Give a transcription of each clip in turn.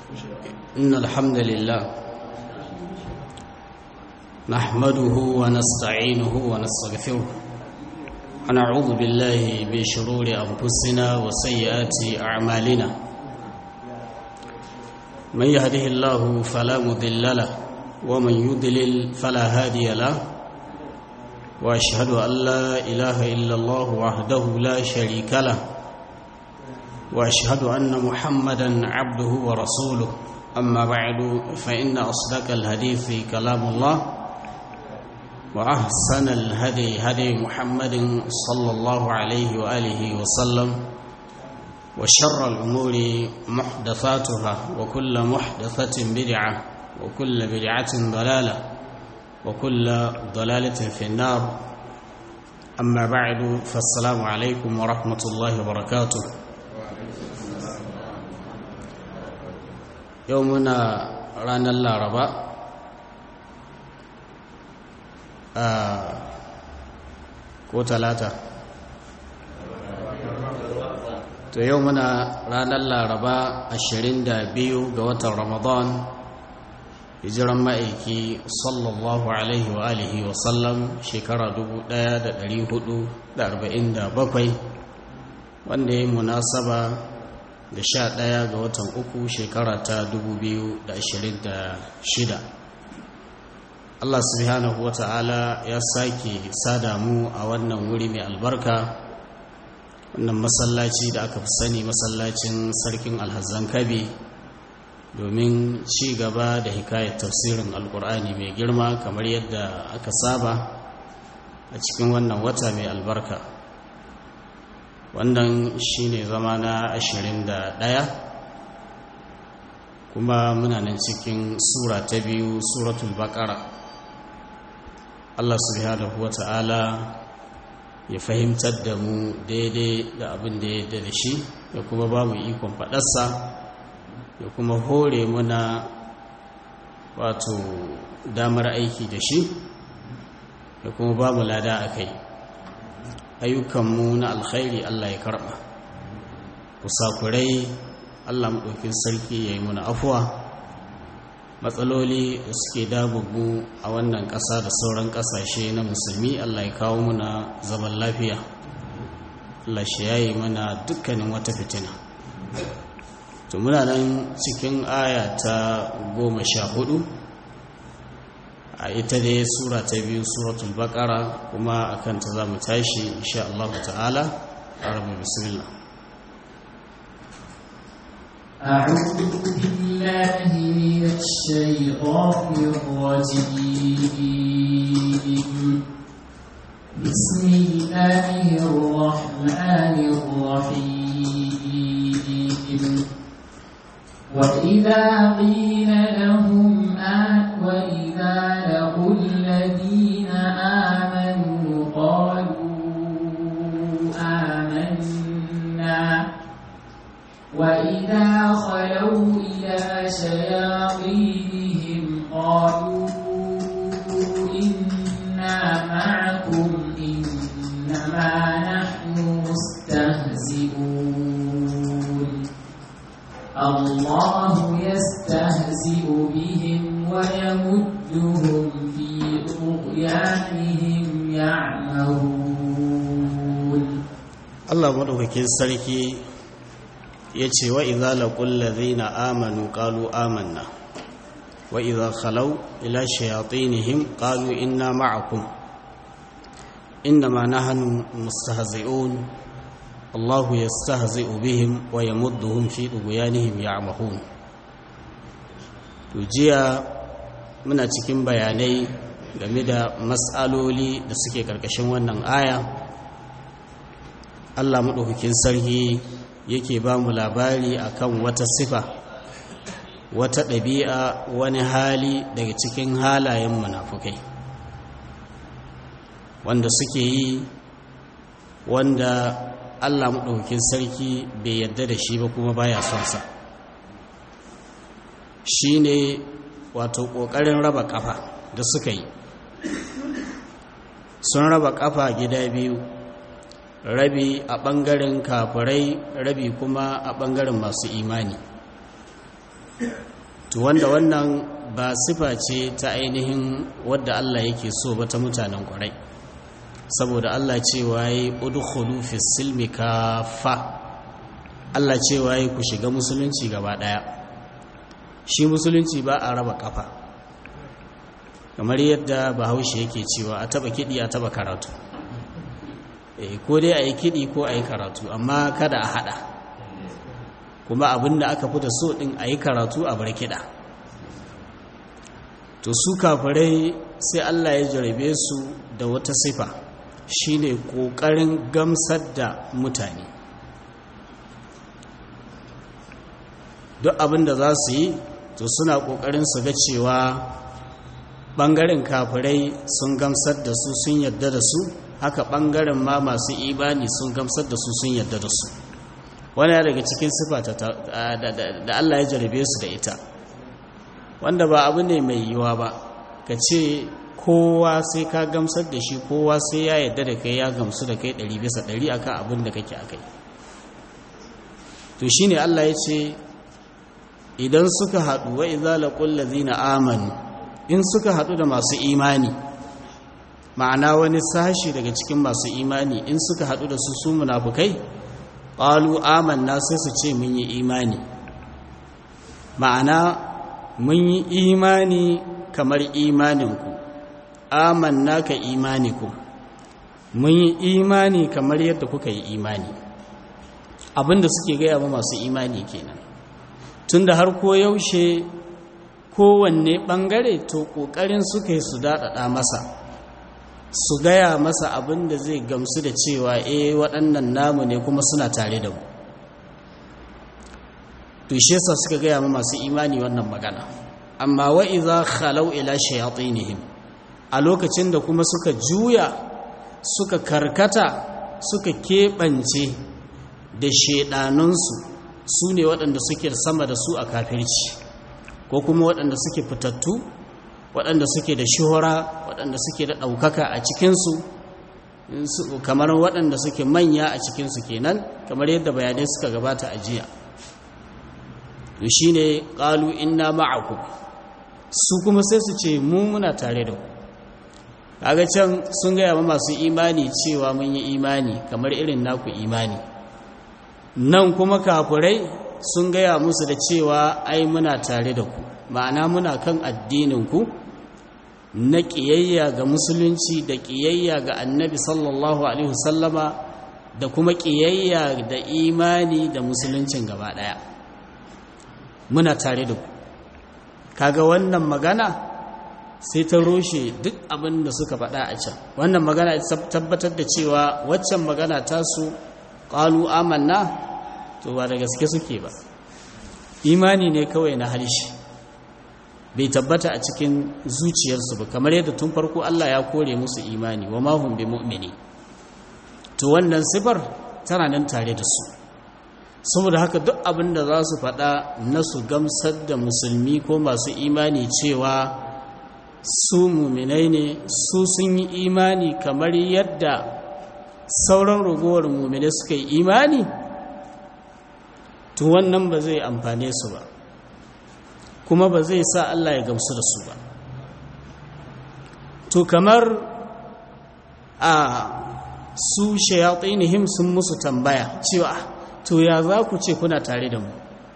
إن الحمد لله نحمده ونستعينه ونستغفره ونعوذ بالله من شرور أنفسنا وسيئات أعمالنا من يهده الله فلا مضل له ومن يضلل فلا هادي له وأشهد أن لا إله إلا الله وحده لا شريك له واشهد ان محمدا عبده ورسوله اما بعد فان اصدق الحديث كلام الله واحسن الهدي هدي محمد صلى الله عليه واله وسلم وشر الامور محدثاتها وكل محدثه بدعه وكل بدعه ضلاله وكل ضلاله في النار اما بعد فالسلام عليكم ورحمه الله وبركاته yau muna ranar laraba ko talata to yau muna ranar laraba 22 ga watan ramadan hijiran ma'aiki sallallahu alaihi wa alihi wa sallam shekara 1447 wanda ya yi munasaba da sha ɗaya ga watan uku shekara ta dubu biyu da ashirin da shida Allah subhanahu wa ta'ala ya sake sada mu a wannan wuri mai albarka wannan masallaci da aka fi sani masallacin sarkin alhazan kabe domin ci gaba da hikayar tafsirin alkur'ani mai girma kamar yadda aka saba a cikin wannan wata mai albarka wannan shine zama na ashirin da ɗaya kuma muna nan cikin sura ta biyu suratul baƙara Allah subhanahu wa ta'ala ya fahimtar da mu daidai da abin da ya da shi ya kuma ba mu ikon faɗarsa ya kuma hore muna wato damar aiki da shi ya kuma ba mu lada a kai ayyukanmu na alkhairi Allah ya karɓa kusakurai Allah maɗaukin sarki ya yi muna afuwa matsaloli da suke dabubu a wannan ƙasa da sauran ƙasashe na musulmi Allah ya kawo muna zaman lafiya Allah shi ya yi mana dukkanin wata fitina to muna nan cikin aya ta goma sha hudu a ita dai sura ta biyu suratul baqara kuma akan ta zamu tashi insha Allah ta'ala arabu bismillah أعوذ بالله من الشيطان الرجيم بسم الله الرحمن الرحيم وإذا قيل لهم آت وإذا لقوا الذين آمنوا قالوا آمنا وإذا خلوا إلى شياطينهم قالوا إنا معكم إنما نحن مستهزئون الله يستهزئ بهم ويمدهم في طغيانهم يعمهون Allah madaukakin sarki ya ce wa idza laqul ladhina amanu qalu amanna wa idza khalaw ila shayatinihim qalu inna ma'akum innama nahnu mustahzi'un Allahu yastahzi'u bihim wa yamudduhum fi tughyanihim ya'mahun to jiya muna cikin bayanai game da mas'aloli da suke karkashin wannan aya Allah madaukakin sarki yake ba mu labari akan wata sifa wata ɗabi'a wani hali daga cikin halayen munafukai wanda suke yi wanda Allah maɗaukin sarki bai yadda da shi ba kuma baya son sa shi ne wato ƙoƙarin raba ƙafa da suka yi sun raba ƙafa gida biyu rabi a ɓangaren kafirai rabi kuma a ɓangaren masu imani to wanda wannan ba sifa ce ta ainihin wadda Allah yake so ba ta mutanen kwarai saboda Allah cewa yi udkhulu fi silmi kafa Allah cewa yi ku shiga musulunci gaba daya shi musulunci ba a raba kafa kamar yadda bahaushe yake cewa a taba kidi a taba karatu eh ko dai a yi kidi ko a yi karatu amma kada a hada kuma abinda aka fi da so din a yi karatu a bar kiɗa to su kafirai sai Allah ya jarabe su da wata sifa shine ƙoƙarin gamsar da mutane duk abinda za su yi to suna ƙoƙarin su ga cewa ɓangaren kafirai sun gamsar da su sun yadda da su haka ɓangaren ma masu imani sun gamsar da su sun yadda da su wani daga cikin sifa da Allah ya jarabe su da ita wanda ba abu ne mai yiwa ba ka ce kowa sai ka gamsar da shi kowa sai ya yadda da kai ya gamsu da kai ɗari bisa ɗari akan abin da kake akai to shine Allah ya ce idan suka haɗu wa idza laqul ladzina amanu in suka haɗu da masu imani ma'ana wani sashi daga cikin masu imani in suka haɗu da su su munafukai ƙalu amanna sai su ce mun yi imani ma'ana mun yi imani kamar imaninku amanna ka imaniku mun yi imani kamar yadda kuka yi imani abinda suke gaya ma masu imani kenan tunda har ko yaushe kowanne ɓangare to ƙoƙarin suka yi su daɗaɗa masa su gaya masa abin da zai gamsu da cewa eh waɗannan namu ne kuma suna tare da mu to shi yasa suka gaya ma masu imani wannan magana amma wa idza khalau ila shayatinihim a lokacin da kuma suka juya suka karkata suka keɓance da shedanunsu su ne waɗanda suke sama da su a kafirci ko kuma waɗanda suke fitattu waɗanda suke da shuhura waɗanda suke da ɗaukaka a cikinsu kamar waɗanda suke manya a cikinsu kenan kamar yadda bayanai suka gabata a jiya to shi ne ƙalu inna ma'aku su kuma sai su ce mu muna tare da ku kaga can sun gaya ma masu imani cewa mun yi imani kamar irin naku imani nan kuma kafurai sun gaya musu da cewa ai muna tare da ku ma'ana muna kan addininku na ƙiyayya ga musulunci da ƙiyayya ga annabi sallallahu alaihi wasallama da kuma ƙiyayya da imani da musuluncin gaba ɗaya muna tare da ku kaga wannan magana sai ta roshe duk abin da suka faɗa a can wannan magana tabbatar da cewa waccan magana tasu ƙalu amanna to ba da gaske suke ba imani ne kawai na harshe bai tabbata a cikin zuciyarsu ba kamar yadda tun farko Allah ya kore musu imani wa mahum bi mu'mini to wannan sifar tana nan tare da su saboda haka duk abin da za su faɗa na su gamsar da musulmi ko masu imani cewa su muminai ne su sun yi imani kamar yadda sauran ragowar muminai suka yi imani to wannan ba zai amfane su ba kuma ba zai sa Allah ya gamsu da su ba to kamar a su shayatinihim sun musu tambaya cewa to ya za ku ce kuna tare da mu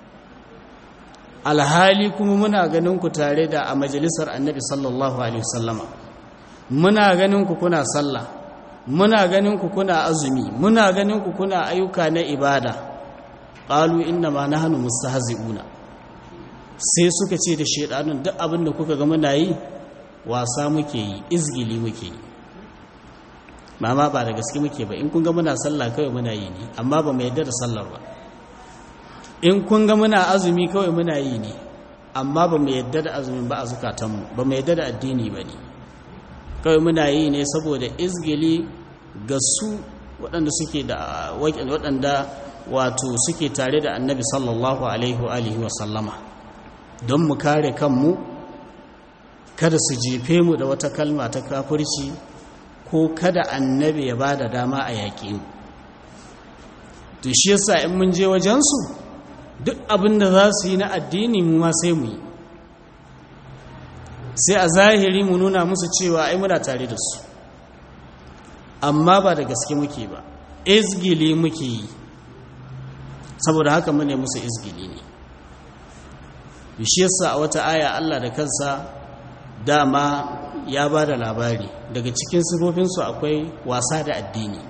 alhali kuma muna ganin ku tare da a majalisar annabi sallallahu alaihi wasallama muna ganin ku kuna sallah muna ganin ku kuna azumi muna ganin ku kuna ayyuka na ibada qalu inna ma nahnu mustahzi'una sai suka ce da shedanun duk abin da kuka ga muna yi wasa muke yi izgili muke yi mama ba da gaske muke ba in kun ga muna sallah kawai muna yi ne amma ba mu yadda da sallar ba in kun ga muna azumi kawai muna yi ne amma ba mu yadda da azumin ba a zukatanmu ba mu yadda da addini ba ne kawai muna yi ne saboda izgili ga su waɗanda suke da waɗanda wato suke tare da annabi sallallahu alaihi wa sallama don mu kare kanmu kada su jefe mu da wata kalma ta kafirci ko kada annabi ya ba da dama a yaƙi mu to shi yasa in mun je wajensu duk abin da za su yi na addini mu ma sai mu yi sai a zahiri mu nuna musu cewa ai muna tare da su amma ba da gaske muke ba izgili muke yi saboda haka mu ne musu izgili ne bishiyarsa a wata aya Allah da kansa dama ya ba da labari daga cikin sifofinsu akwai wasa da addini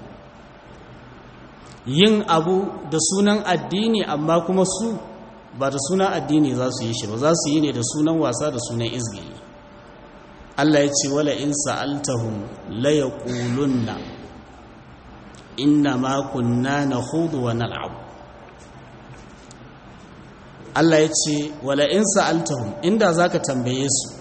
yin abu da sunan addini amma kuma su ba da sunan addini za su yi shi ba za su yi ne da sunan wasa da sunan izgili Allah ya ce wala in sa'altahum la yaqulunna inna ma kunna nakhudu wa nal'ab Allah ya ce wala in sa'altahum inda zaka tambaye su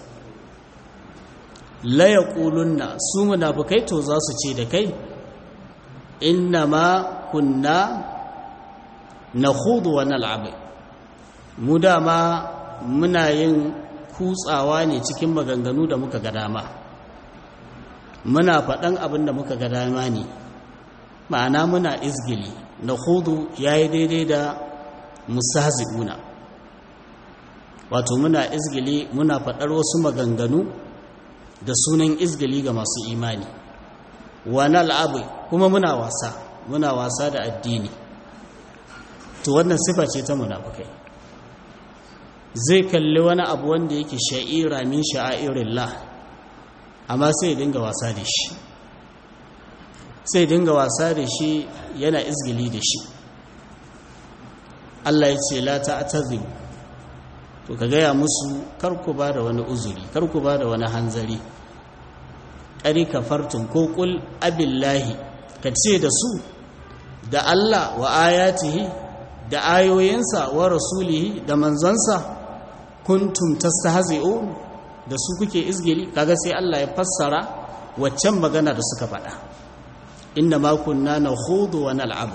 la yaqulunna su munafikai to za su ce da kai inna ma kunna nakhudu wa nal'ab mu dama muna yin kutsawa ne cikin maganganu da muka ga dama muna faɗan abin da muka ga dama ne ma'ana muna izgili na hudu ya yi daidai da musahzi'una wato muna izgili muna faɗar wasu maganganu da sunan izgili ga masu imani wani al'abu kuma muna wasa muna wasa da addini to wannan sifa ce ta munafukai zai kalli wani abu wanda yake sha'ira min sha'irillah amma sai dinga wasa da shi sai dinga wasa da shi yana izgili da shi Allah ya ce la ta'tazimu to ka gaya musu kar ku ba da wani uzuri kar ku ba da wani hanzari ƙari kafartun ko ƙul abillahi ka ce da su da Allah wa ayatihi da ayoyinsa wa rasulihi da manzansa kuntum tastahzi'un da su kuke izgili kaga sai Allah ya fassara waccan magana da suka faɗa inna ma kunna nakhudu wa nal'ab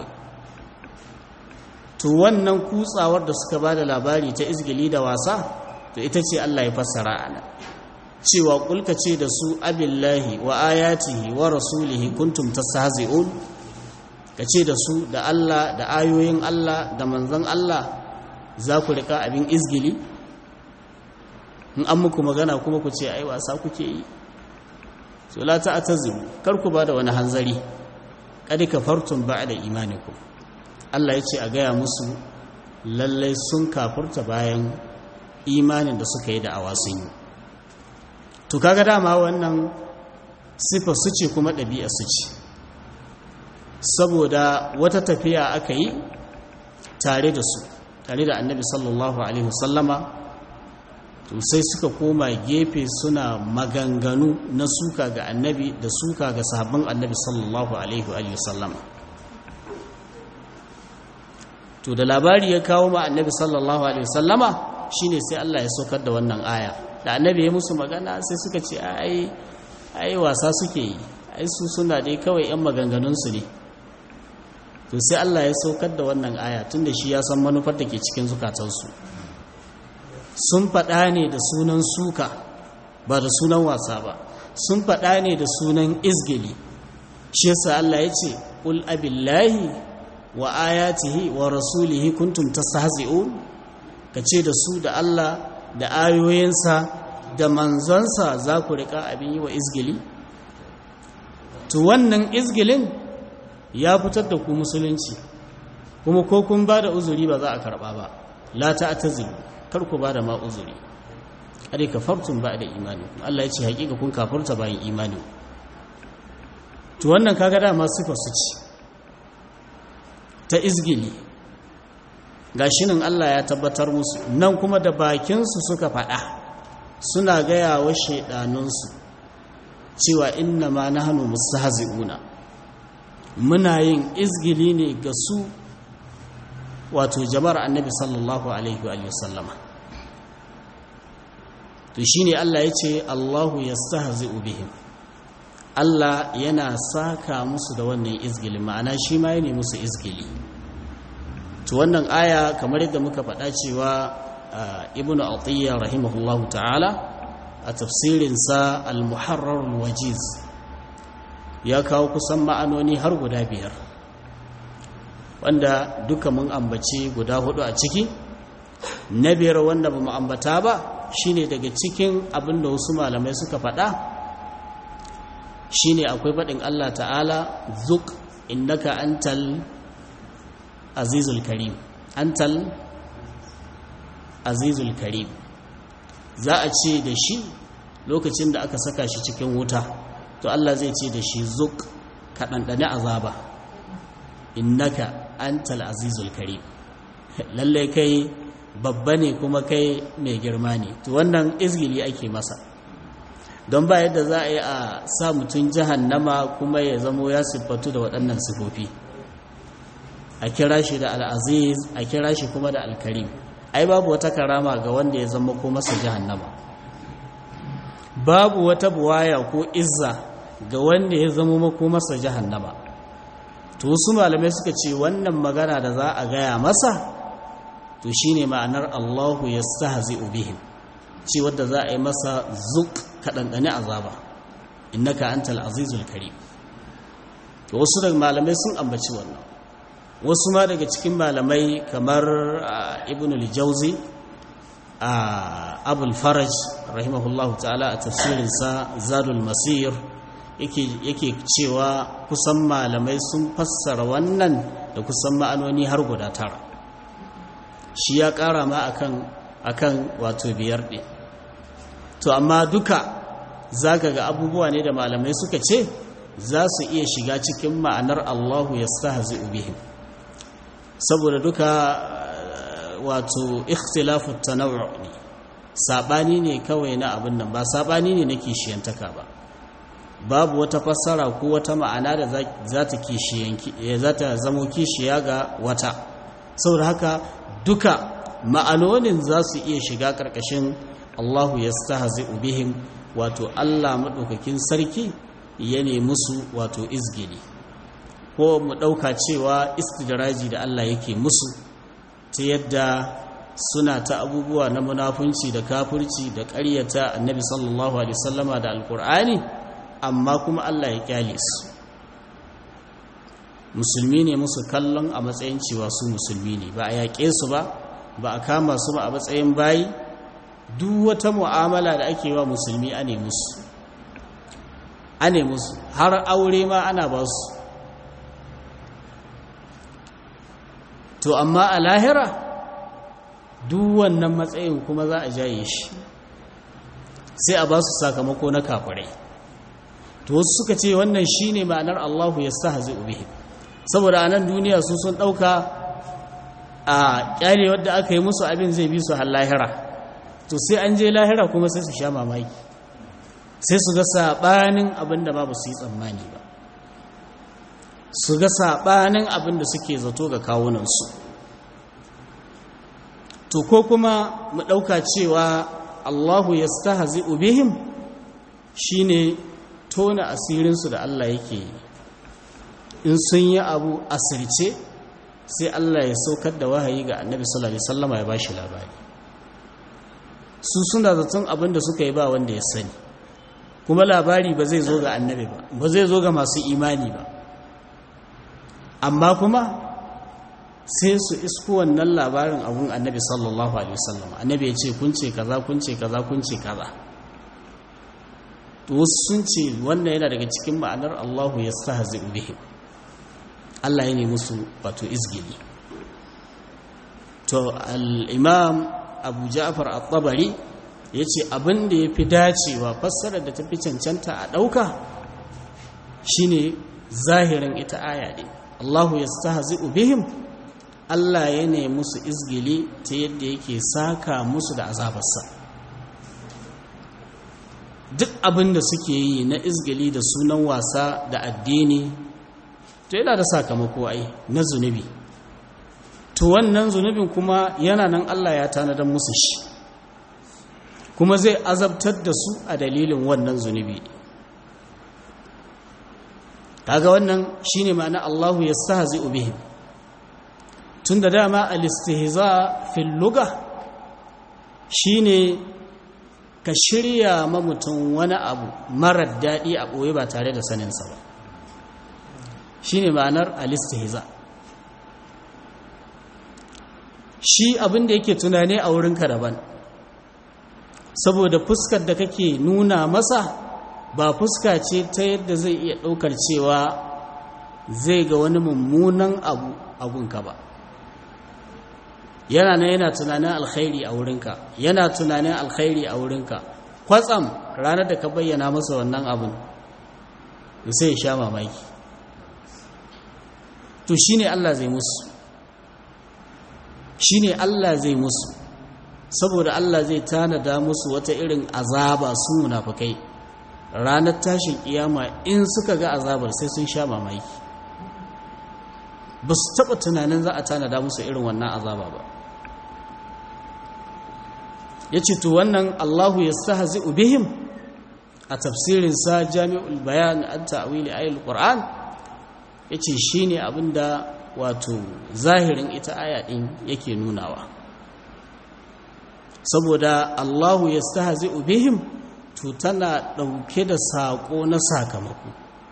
to wannan kutsawar da suka bada labari ta izgili da wasa to ita ce Allah ya fassara ana cewa kulka ce da su abillahi wa ayatihi wa rasulihi kuntum tastahzi'un kace da su da Allah da ayoyin Allah da manzon Allah za ku rika abin izgili in an muku magana kuma ku ce ai wasa kuke yi so la ta'tazimu kar ku bada wani hanzari kad kafartum ba'da imanikum Allah ya ce a gaya musu lallai sun kafurta bayan imanin da suka yi da awasun yi to kaga dama wannan sifa su ce kuma ɗabi'a su ce saboda wata tafiya aka yi tare da su tare da annabi sallallahu alaihi wasallama to sai suka koma gefe suna maganganu na suka ga annabi da suka ga sahabban annabi sallallahu alaihi wasallama to da labari ya kawo ma annabi sallallahu alaihi wasallama shine sai Allah ya saukar da wannan aya da annabi ya musu magana sai suka ce ai ai wasa suke yi ai su suna dai kawai yan maganganun su ne to sai Allah ya saukar da wannan aya tunda shi ya san manufar da ke cikin zukatansu sun faɗa ne da sunan suka ba da sunan wasa ba sun faɗa ne da sunan izgili shi yasa Allah ya ce qul abillahi wa ayatihi wa rasulihi kuntum tastahzi'un kace da su da Allah da ayoyinsa da manzonsa za ku rika abin yi wa izgili to wannan izgilin ya fitar da ku musulunci kuma ko kun ba da uzuri ba za a karba ba la ta'tazilu kar ku ba da ma uzuri ade kafartum ba da imani Allah ya ce hakika kun kafurta bayan imani to wannan kaga dama sifar su ce ta izgili gashi nan Allah ya tabbatar musu nan kuma da bakinsu suka faɗa suna gaya wa shaidanunsu cewa inna ma nahnu mustahzi'una muna yin izgili ne ga su wato jama'ar annabi sallallahu alaihi wa sallama to shine Allah ya ce Allahu yastahzi'u bihim Allah yana saka musu da wannan izgili ma'ana shi ma ne musu izgili to wannan aya kamar yadda muka faɗa cewa ibnu atiyya rahimahullahu ta'ala a tafsirinsa al-muharrar wajiz ya kawo kusan ma'anoni har guda biyar wanda duka mun ambace guda hudu a ciki na biyar wanda ba mu ambata ba shine daga cikin abin da wasu malamai suka faɗa shine akwai faɗin Allah ta'ala zuk innaka antal azizul karim antal azizul karim za a ce da shi lokacin da aka saka shi cikin wuta to Allah zai ce da shi zuk ka ɗanɗane azaba innaka antal azizul karim lalle kai babba ne kuma kai mai girma ne to wannan izgili ake masa don ba yadda za a yi a sa mutum jahannama kuma ya zamo ya siffatu da waɗannan sifofi a kira shi da al'aziz a kira shi kuma da alkarim ai babu wata karama ga wanda ya zama ko masa jahannama babu wata buwaya ko izza ga wanda ya zama mako masa jahannama to wasu malamai suka ce wannan magana da za a gaya masa to shine ma'anar Allahu yastahzi'u bihim ce wadda za a yi masa zuk kaɗanɗane azaba innaka antal azizul karim to wasu daga malamai sun ambaci wannan wasu ma daga cikin malamai kamar ibn al-jawzi abul faraj rahimahullahu ta'ala a tafsirinsa zadul masir yake cewa kusan malamai sun fassara wannan da kusan ma'anoni har guda tara shi ya ƙara ma akan akan wato biyar ɗin to amma duka zaka ga abubuwa ne da malamai suka ce za su iya shiga cikin ma'anar Allahu yastahzi'u bihim saboda duka wato ikhtilafu tanawwu ne sabani ne kawai na abin nan ba sabani ne na kishiyantaka ba babu wata fassara ko wata ma'ana da za ta kishiyanki za ta zamo kishiya ga wata saboda haka duka ma'anonin za su iya shiga ƙarƙashin Allahu yastahzi'u bihim wato Allah madaukakin sarki ya nemi su wato izgili ko mu ɗauka cewa istidraji da Allah yake musu ta yadda suna ta abubuwa na munafunci da kafirci da ƙaryata annabi sallallahu alaihi wasallama da alkur'ani amma kuma Allah ya kyale su musulmi ne musu kallon a matsayin cewa su musulmi ne ba a yaƙe su ba ba a kama su ba a matsayin bayi duk wata mu'amala da ake wa musulmi a ne musu a ne musu har aure ma ana ba su to amma a lahira duk wannan matsayin kuma za a jaye shi sai a ba su sakamako na kafirai to wasu suka ce wannan shine ma'anar Allahu yastahzi'u bihi saboda anan duniya su sun dauka a kyale wadda aka yi musu abin zai bi su har lahira to sai an je lahira kuma sai su sha mamaki sai su ga sabanin abin da babu su yi tsammani ba su ga sabanin abin da suke zato ga kawunansu to ko kuma mu dauka cewa Allahu yastahzi'u bihim shine tona asirinsu da Allah yake yi in sun yi abu asirce sai Allah ya saukar da wahayi ga annabi sallallahu alaihi wasallam ya bashi labari su suna zaton abin da suka yi ba wanda ya sani kuma labari ba zai zo ga annabi ba ba zai zo ga masu imani ba amma kuma sai su isko wannan labarin abun annabi sallallahu alaihi wasallam annabi ya ce kun ce kaza kun ce kaza kun ce kaza to wasu sun ce wannan yana daga cikin ma'anar Allahu ya stahzi bihim Allah ya ne musu wato izgili to al-imam Abu Ja'far at-Tabari yace abin da yafi dacewa fassarar da tafi cancanta a dauka shine zahirin ita aya din Allahu yastahzi bihim Allah ya ne musu izgili ta yadda yake saka musu da azabarsa duk abin da suke yi na izgili da sunan wasa da addini to yana da sakamako ai na zunubi to wannan zunubin kuma yana nan Allah ya tanadar musu shi kuma zai azabtar da su a dalilin wannan zunubi kaga wannan shine ma'ana Allahu yastahzi'u bihim tunda dama al-istihza fil lugha shine ka shirya ma mutum wani abu marar daɗi a ɓoye ba tare da saninsa ba shi ne ma'anar alistihza shi abin da yake tunani a wurinka daban saboda fuskar da kake nuna masa ba fuska ce ta yadda zai iya ɗaukar cewa zai ga wani mummunan abu abunka ba yana nan yana tunanin alkhairi a wurinka yana tunanin alkhairi a wurinka kwatsam ranar da ka bayyana masa wannan abin sai ya sha mamaki to shine Allah zai musu shine Allah zai musu saboda Allah zai tanada musu wata irin azaba su munafukai ranar tashin kiyama in suka ga azabar sai sun sha mamaki ba su taɓa tunanin za a tanada musu irin wannan azaba ba ya ce to wannan allahu ya stahazi bihim a tafsirinsa jami'ul bayan an ta'awili ayil qur'an ya ce shi ne abinda wato zahirin ita aya ɗin yake nunawa saboda allahu ya stahazi bihim to tana ɗauke da saƙo na sakamako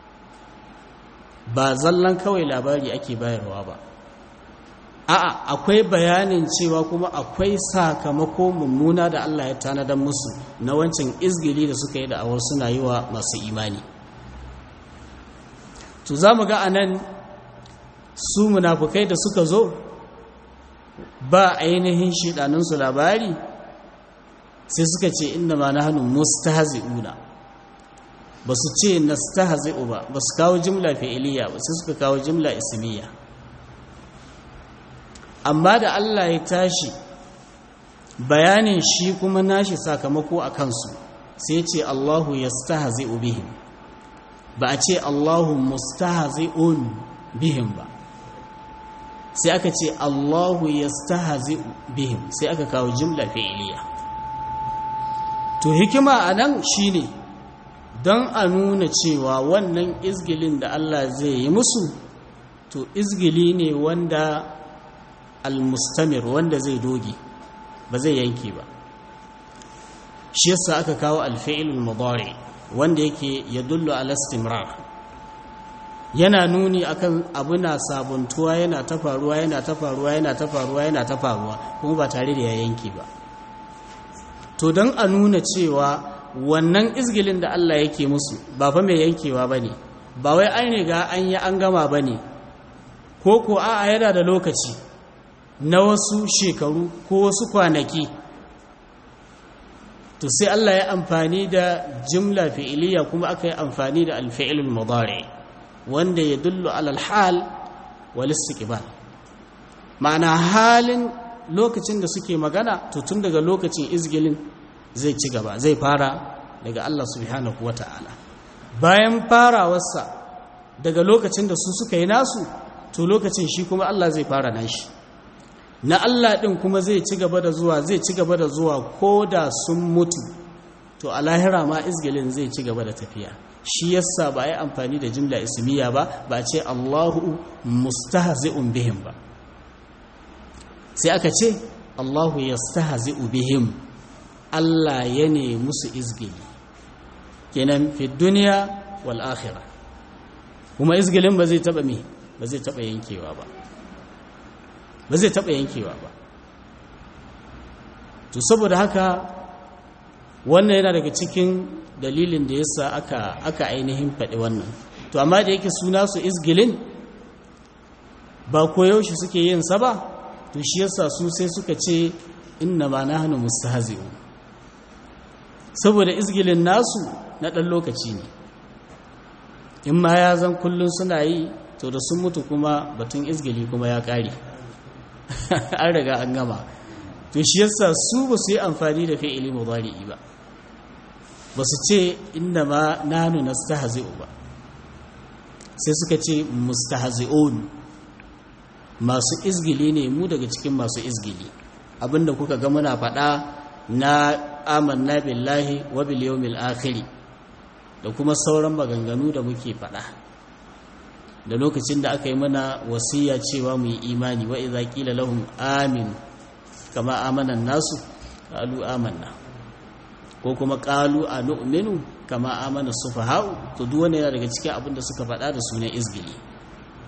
ba zallan kawai labari ake bayarwa ba a'a akwai bayanin cewa kuma akwai sakamako mummuna da Allah ya tanadar musu na wancan izgili da suka yi da awar suna yi wa masu imani to za mu ga anan su munafukai da suka zo ba ainihin shidanunsu labari sai suka ce inda ma na hannun mustahzi'una ba su ce nastahzi'u ba ba su kawo jimla fi'iliya ba sai suka kawo jimla ismiya amma da Allah ya tashi bayanin shi kuma nashi sakamako a kansu sai ce Allahu yastahzi'u bihim ba a ce Allahu mustahzi'un bihim ba sai aka ce Allahu yastahzi'u bihim sai aka kawo jimla fi'iliya to hikima anan shine don a nuna cewa wannan izgilin da Allah zai yi musu to izgili ne wanda almustamir wanda zai doge ba zai yanke ba shi yasa aka kawo alfi'ilul mudari wanda yake yadullu ala istimrar yana nuni akan abu na sabuntuwa yana ta faruwa yana ta faruwa yana ta faruwa yana ta faruwa kuma ba tare da ya yanke ba to don a nuna cewa wannan izgilin da Allah yake musu ba fa mai yankewa bane ba wai an riga an yi an gama bane ko ko a'a yana da lokaci na wasu shekaru ko wasu kwanaki to sai Allah ya amfani da jimla fi'iliya kuma aka yi amfani da alfi'ilul mudari wanda ya dullu alal hal wal istiqbal ma'ana halin lokacin da suke magana to tun daga lokacin izgilin zai ci gaba zai fara daga Allah subhanahu wata'ala bayan farawarsa daga lokacin da su suka yi nasu to lokacin shi kuma Allah zai fara nashi na Allah ɗin kuma zai ci gaba da zuwa zai ci gaba da zuwa ko da sun mutu to a lahira ma izgilin zai ci gaba da tafiya shi yasa ba yi amfani da jimla ismiya ba ba ce Allahu mustahzi'un bihim ba sai aka ce Allahu yastahzi'u bihim Allah ya ne musu izgili kenan fi duniya wal akhirah kuma izgilin ba zai taba me ba zai taba yankewa ba ba zai taɓa yankewa ba to saboda haka wannan yana daga cikin dalilin da yasa aka aka ainihin faɗi wannan to amma da yake suna su izgilin ba koyaushe suke yin sa ba to shi yasa su sai suka ce inna ma nahnu mustahzi'un saboda izgilin nasu na ɗan lokaci ne in ma ya zan kullun suna yi to da sun mutu kuma batun izgili kuma ya ƙare an riga an gama to shi yasa su ba su yi amfani da fi'ili mudari'i ba ba su ce inna ma nanu nastahzi'u ba sai suka ce mustahzi'un masu izgili ne mu daga cikin masu izgili abinda kuka ga muna faɗa na amanna billahi wa bil yawmil akhir da kuma sauran maganganu da muke faɗa da lokacin da aka yi mana wasiya cewa mu yi imani wa idza qila lahum amin kama amana nasu qalu amanna ko kuma qalu anu'minu kama amana sufaha'u to duk wanda yana daga cikin abin da suka faɗa da sunan izgili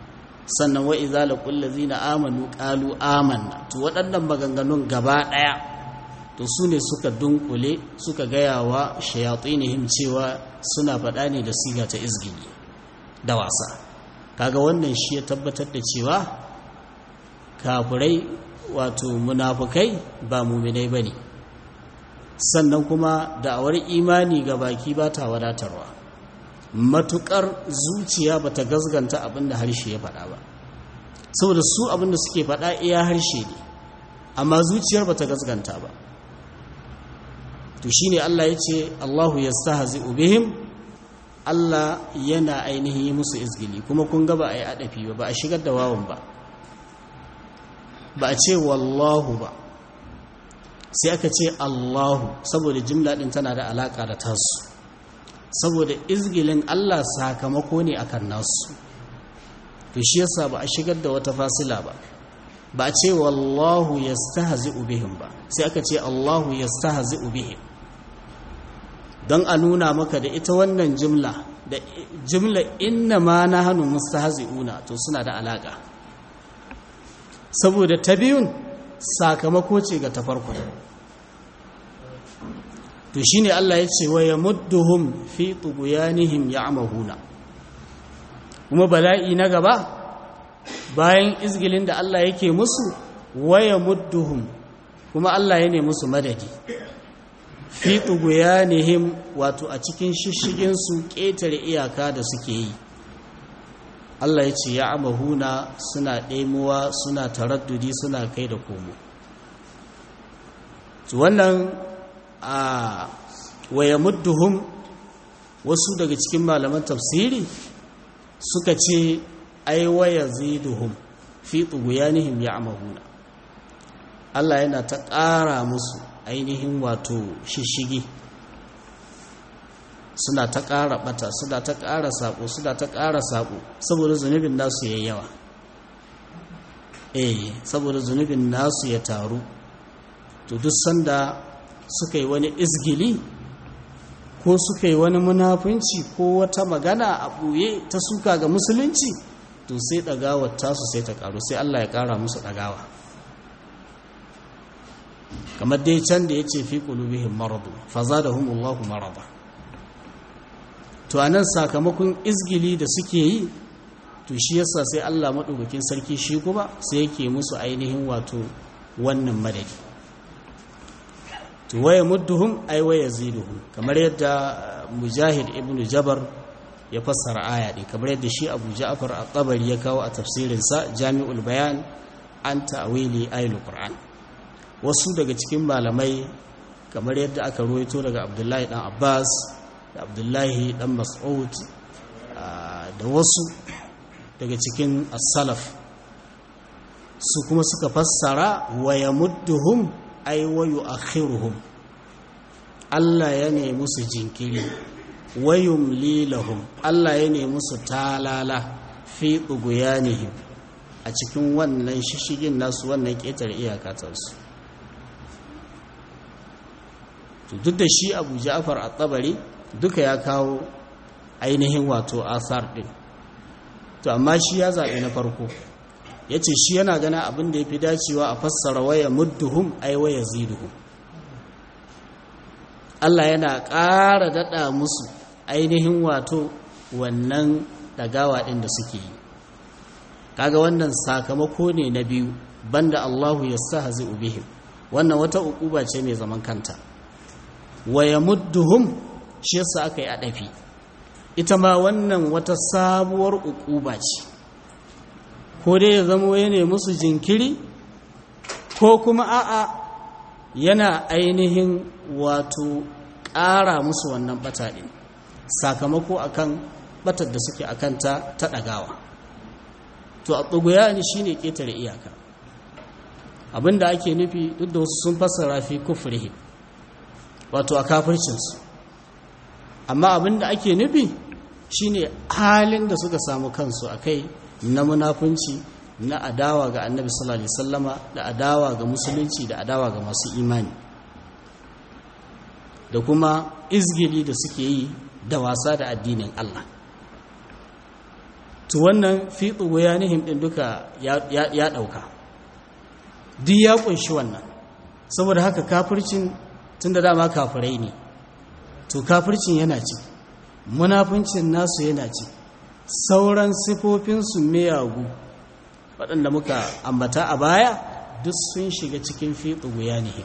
sannan wa idza laqul ladzina amanu qalu amanna to waɗannan maganganun gaba ɗaya to su ne suka dunkule suka gaya wa shayatinihim cewa suna faɗa ne da siga ta izgili da wasa kaga wannan shi ya tabbatar da cewa kafirai wato munafukai ba muminai bane sannan kuma da'awar imani ga baki ba ta wadatarwa matukar zuciya ba ta gazganta abinda harshe ya faɗa ba saboda su abinda suke faɗa iya harshe ne amma zuciyar ba ta gazganta ba to shine Allah ya ce Allahu yastahzi'u bihim Allah yana ainihin yi musu izgili kuma kun ga ba a yi adafi ba ba a shigar da wawan ba ba a ce wallahu ba sai aka ce Allahu saboda jimla din tana da alaka da tasu saboda izgilin Allah sakamako ne akan nasu to shi yasa ba a shigar da wata fasila ba ba a ce wallahu yastahzi'u bihim ba sai aka ce Allahu yastahzi'u bihim don a nuna maka da ita wannan jimla da jimla inna ma na hannu mustahzi'una to suna da alaka saboda ta biyun sakamako ce ga ta farko to shine Allah ya ce wa yamudduhum fi tughyanihim ya'mahuna kuma bala'i na gaba bayan izgilin da Allah yake musu wa yamudduhum kuma Allah ya ne musu madadi fi tughyanihim wato a cikin shishigin su ƙetare iyaka da suke yi Allah ya ce ya'mahuna suna ɗaimuwa suna taraddudi suna kai da komo wannan a waya mudduhum wasu daga cikin malaman tafsiri suka ce ai waya ziduhum fi tughyanihim ya'mahuna Allah yana ta ƙara musu ainihin wato shishigi suna ta ƙara bata suna ta ƙara saƙo suna ta ƙara saƙo saboda zunubin nasu yayi yawa eh saboda zunubin nasu ya taru to duk sanda suka yi wani izgili ko suka yi wani munafunci ko wata magana a ɓoye ta suka ga musulunci to sai ɗagawar tasu sai ta ƙaru sai Allah ya ƙara musu ɗagawa kamar dai can da ya ce fi ƙulubihin maradu faza da humullahu marada to a nan sakamakon izgili da suke yi to shi yasa sai Allah maɗaukakin sarki shi kuma sai yake musu ainihin wato wannan madadi to waya mudduhum ay waya ziduhum kamar yadda mujahid ibnu jabar ya fassara aya din kamar yadda shi abu ja'far at-tabari ya kawo a tafsirin sa jami'ul bayan an ta'wili ayatul qur'an wasu daga cikin malamai kamar yadda aka ruwaito daga abdullahi dan abbas da abdullahi dan mas'ud da wasu daga cikin as-salaf su kuma suka fassara waya mudduhum ai wayu akhiruhum Allah ya ne musu jinkiri wayum lilahum Allah ya ne musu talala fi tughyanihim a cikin wannan shishigin nasu wannan ketar iyakatarsu to duk da shi Abu Ja'far at-Tabari duka ya kawo ainihin wato asar din to amma shi ya zabi na farko ya ce shi yana gana abin da ya fi dacewa a fassara waya mudduhum ai waya ziduhum Allah yana ƙara daɗa musu ainihin wato wannan ɗagawa ɗin da suke yi kaga wannan sakamako ne na biyu banda Allahu ya sa hazi ubihim wannan wata uquba ce mai zaman kanta waya mudduhum shi yasa aka yi adafi ita ma wannan wata sabuwar uquba ce ko dai ya zama ya ne musu jinkiri ko kuma a'a yana ainihin wato ƙara musu wannan bata ɗin sakamako akan batar da suke akanta ta ɗagawa to a tsuguya ne shi ne ƙetare iyaka abinda ake nufi duk da wasu sun fassara fi kufrihi wato a kafircinsu amma abinda ake nufi shine halin da suka samu kansu a kai na munafunci na adawa ga annabi sallallahu alaihi wasallama da adawa ga musulunci da adawa ga masu imani da kuma izgili da suke yi da wasa da addinin Allah to wannan fi tsugoyanihim ɗin duka ya ɗauka duk ya ƙunshi wannan saboda haka kafircin tun da dama kafirai ne to kafircin yana ci munafincin nasu yana ci sauran sifofinsu miyagu waɗanda muka ambata a baya duk sun shiga cikin fiɗi guya ne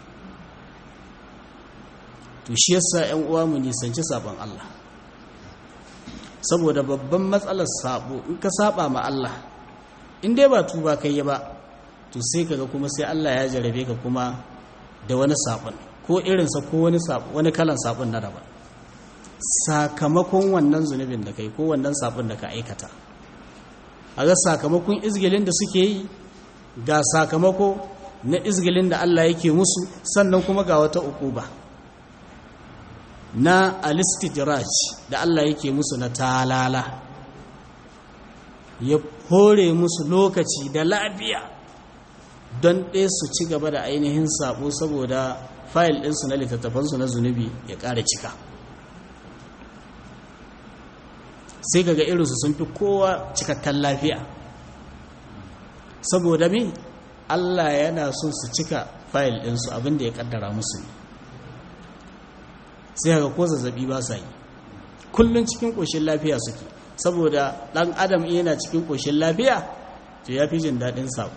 to shi yasa ‘yan uwa mu nisanci sabon Allah saboda babban matsalar sabo in ka saba ma Allah in dai ba tuba kai ba to sai kaga kuma sai Allah ya jarabe ka kuma da wani sabon ko irinsa ko wani wani kalan sabon na daban sakamakon wannan zunubin da kai ko wannan sabon da ka aikata a ga sakamakon izgilin da suke yi ga sakamako na izgilin da Allah yake musu sannan kuma ga wata ukuba na alistidraj da Allah yake musu na talala ya hore musu lokaci da lafiya don ɗaya su ci gaba da ainihin sabo saboda fayil ɗinsu na littattafansu na zunubi ya ƙara cika sai kaga irinsu sun fi kowa cikakken lafiya saboda me Allah yana so su cika fayil ɗinsu abinda ya ƙaddara musu sai kaga ko zazzabi ba sa yi kullum cikin ƙoshin lafiya suke saboda ɗan adam yana cikin ƙoshin lafiya to ya fi jin daɗin sabo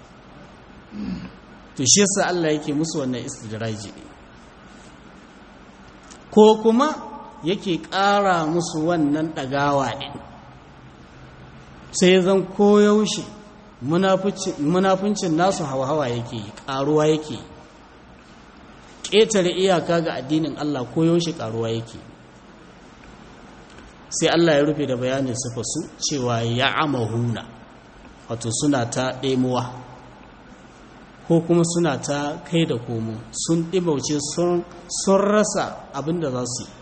to shi yasa Allah yake musu wannan istidraji ko kuma yake ƙara musu wannan ɗagawa ɗin sai zan koyaushe munafuncin nasu hawa-hawa yake ƙaruwa yake ƙetare iyaka ga addinin Allah koyaushe ƙaruwa yake sai Allah ya rufe da bayanin su cewa ya amahuna wato suna ta ɗemuwa ko kuma suna ta kai da komo sun ɗibauce sun rasa abin da za su yi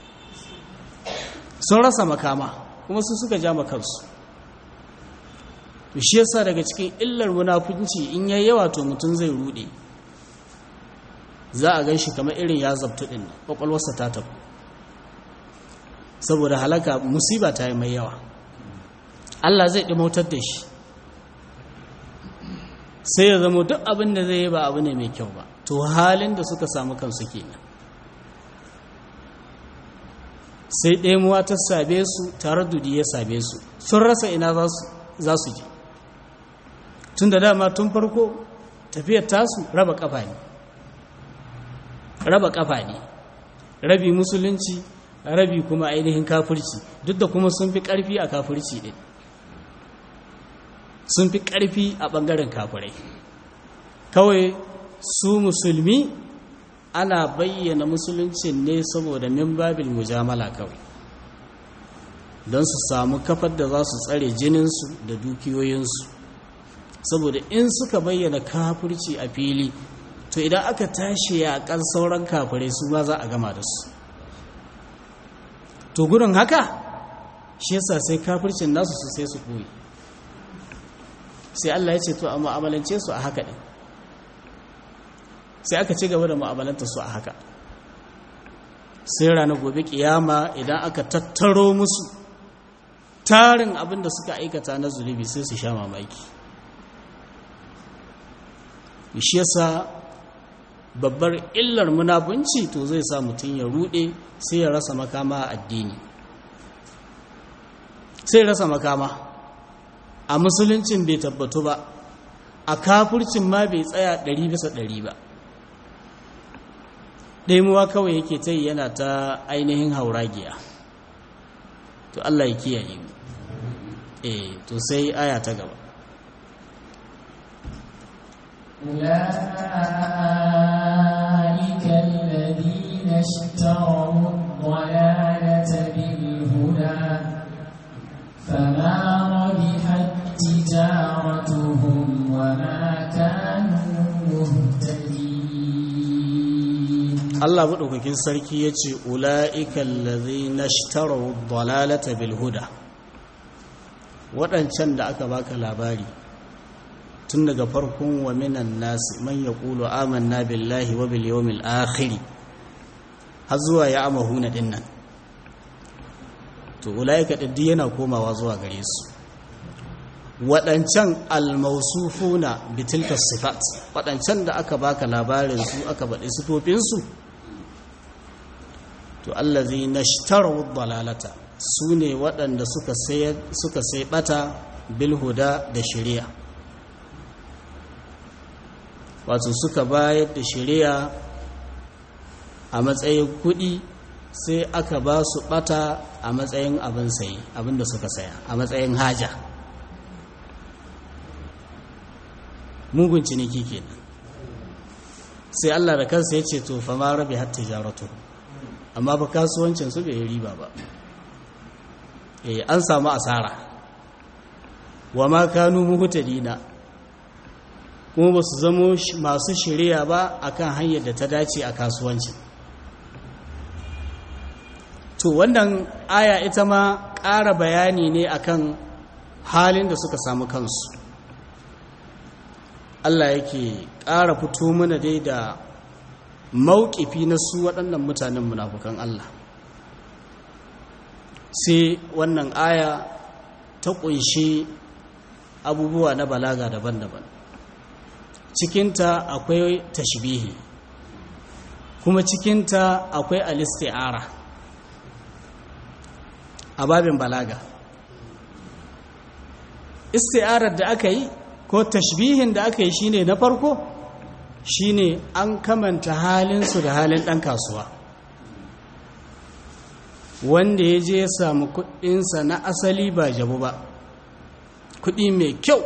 sun rasa makama kuma su suka ja makansu to shi yasa daga cikin illar munafunci in yayi yawa to mutum zai rude za a gan shi kamar irin ya zabtu din kwakwalwarsa ta tafi saboda halaka musiba ta yi mai yawa Allah zai ɗimautar da shi sai ya zama duk abin da zai yi ba abu ne mai kyau ba to halin da suka samu kansu kenan sai ɗemuwa ta same su tare dudi ya same su sun rasa ina za su je tun da dama tun farko tafiyar tasu raba kafa ne raba kafa ne rabi musulunci rabi kuma ainihin kafirci duk da kuma sun fi ƙarfi a kafirci ɗin sun fi ƙarfi a ɓangaren kafirai kawai su musulmi ana bayyana musuluncin ne saboda min babil mujamala kawai don su samu kafar da za su tsare jininsu da dukiyoyinsu saboda in suka bayyana kafirci a fili to idan aka tashi yaƙar sauran kafirai su ma za a gama da su to gudun haka shi yasa sai kafircin nasu su sai su koyi sai Allah ya ce to a mu'amalance su a haka ɗin sai aka ci gaba da mu'amalanta su a haka sai ranar gobe kiyama idan aka tattaro musu tarin abin da suka aikata na zunubi sai su sha mamaki shi yasa babbar illar munafunci to zai sa mutum ya rude sai ya rasa makama a addini sai rasa makama a musuluncin bai tabbatu ba a kafurcin ma bai tsaya ɗari bisa ɗari ba ɗaimuwa kawai yake ta yana ta ainihin hauragiya to Allah ya kiyaye mu eh to sai aya ta gaba أولئك الذين اشتروا الضلالة بالهدى فما ربحت تجارتهم وما كانوا مهتدين Allah maɗaukakin sarki ya ce ula'ikan lazi na shtarau dalalata bilhuda waɗancan da aka baka labari tun daga farkon wa minan nasi man ya ƙulu amanna billahi wa bil yawmil akhiri har zuwa ya amahuna dinnan to ulaika ɗin yana komawa zuwa gare su waɗancan almausufuna bitilka sifat waɗancan da aka baka labarin su aka baɗi sifofinsu to allazi nashtarawu dalalata su ne waɗanda suka sai ɓata bilhuda da shari'a wato suka bayar da shari'a a matsayin kuɗi sai aka ba su ɓata a matsayin abin sayi abin da suka saya a matsayin haja mugun ciniki kenan sai Allah da kansa ya ce to fa ma rabi hatta jaratu amma ba kasuwancin su bai riba ba eh an samu asara wa ma kanu muhtadina kuma ba su zamo masu shirya ba akan hanyar da ta dace a kasuwancin to wannan aya ita ma ƙara bayani ne akan halin da suka samu kansu Allah yake ƙara fito mana dai da mauƙifi na su waɗannan mutanen munafukan Allah sai wannan aya ta ƙunshi abubuwa na balaga daban-daban cikinta akwai tashbihi kuma cikinta akwai alisti'ara a babin balaga isti'arar da aka yi ko tashbihin da aka yi shine na farko shine an kamanta halinsu da halin ɗan kasuwa wanda ya je ya samu kuɗinsa na asali ba jabu ba kuɗi mai kyau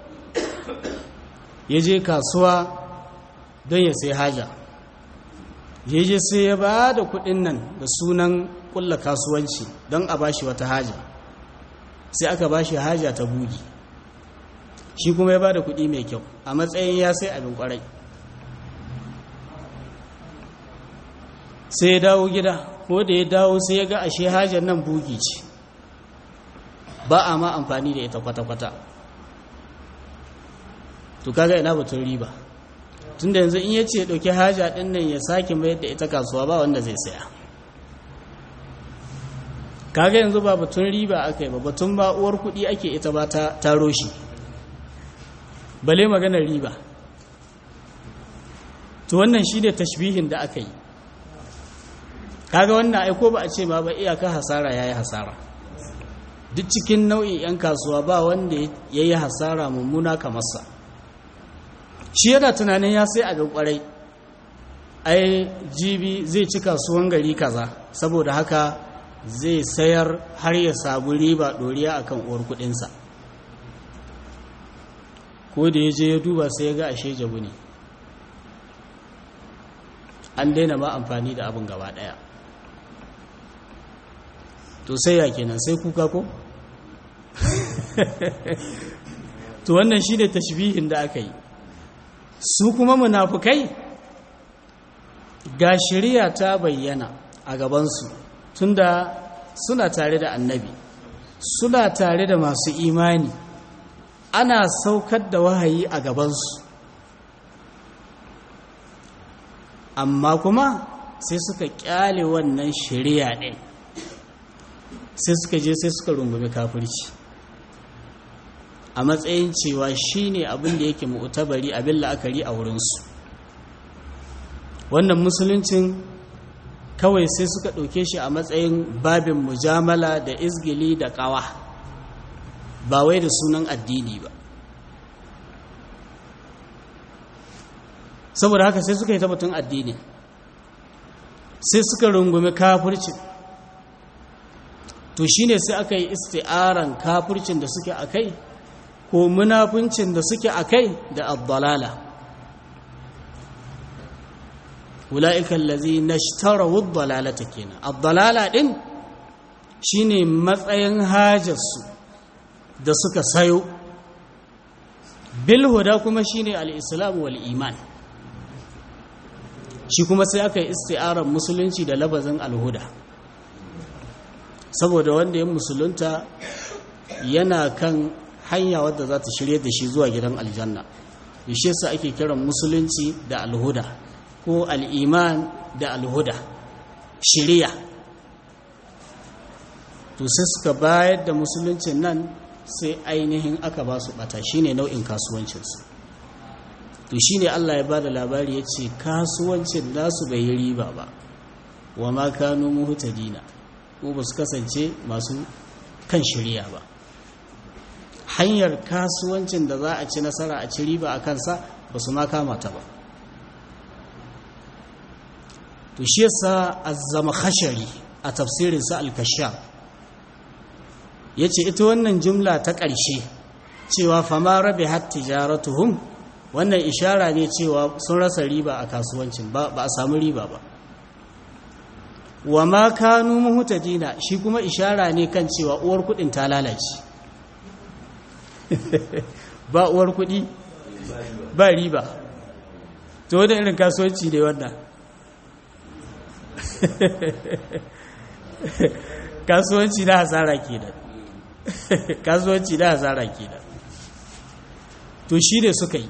ya je kasuwa don ya sai haja ya je sai ya ba da kuɗin nan da sunan ƙulla kasuwanci don a bashi wata haja sai aka bashi haja ta bugi shi kuma ya ba da kuɗi mai kyau a matsayin ya sai abin ƙwarai sai ya dawo gida ko da ya dawo sai ya ga ashe hajar nan bugi ce ba a ma amfani da ita kwata-kwata to kaga ina batun riba tun da yanzu in ya ce ɗauki haja ɗin nan ya sake mayar da ita kasuwa ba wanda zai saya kaga yanzu ba batun riba aka yi ba batun ba uwar kuɗi ake ita ba ta taro shi bale maganar riba to wannan shi ne tashbihin da aka yi kaga wannan aiko ba a ce ma ba iyaka hasara ya yi hasara duk cikin nau'in 'yan kasuwa ba wanda ya yi hasara mummuna kamarsa shi yana tunanin ya sai abin kwarai ai jibi zai ci kasuwan gari kaza saboda haka zai sayar har ya samu riba ɗoriya akan uwar kudinsa ko da ya je ya duba sai ya ga ashe jabu ne an daina ma amfani da abin gaba ɗaya to sai ya kenan sai kuka ko to wannan shi ne tashbihin da aka yi su kuma munafukai ga shari'a ta bayyana a gabansu tunda suna tare da annabi suna tare da masu imani ana saukar da wahayi a gabansu amma kuma sai suka kyale wannan shari'a ɗin sai suka je sai suka rungumi kafirci a matsayin cewa shi ne abin da yake mu'tabari abin la'akari a wurinsu wannan musuluncin kawai sai suka ɗauke shi a matsayin babin mujamala da izgili da ƙawa ba wai da sunan addini ba saboda haka sai suka yi tabbatun addini sai suka rungumi kafircin to shine sai aka yi isti'aran kafircin da suke a kai ko munafincin da suke a kai da abdalala ula'ikan lazi na shtarawar dalalata kenan abdalala ɗin shine matsayin hajarsu da suka sayo bilhuda kuma shine al'islam wal iman shi kuma sai aka yi isti'arar musulunci da labazin alhuda saboda wanda ya musulunta yana kan hanya wadda za ta shirye da shi zuwa gidan aljanna yashe sa ake kiran musulunci da alhuda ko al'iman da alhuda shiriya to sai suka bayar da musuluncin nan sai ainihin aka ba su bata shine nau'in kasuwancinsu to shine Allah ya bada labari ya ce kasuwancin nasu bai yi riba ba wa ma kanu muhtadina ko ba su kasance masu kan shirya ba hanyar kasuwancin da za a ci nasara a ci riba a kansa ba su ma kama ta ba to shi yasa azzama khashari a tafsirinsa al-kashaf yace ita wannan jumla ta ƙarshe cewa fama rabi hat tijaratuhum wannan ishara ne cewa sun rasa riba a kasuwancin ba ba a samu riba ba wa ma kanu muhtadina shi kuma ishara ne kan cewa uwar kudin ta lalace ba uwar kudi ba riba to wanda irin kasuwanci ne wannan kasuwanci na hasara kenan kasuwanci na hasara kenan to shi ne suka yi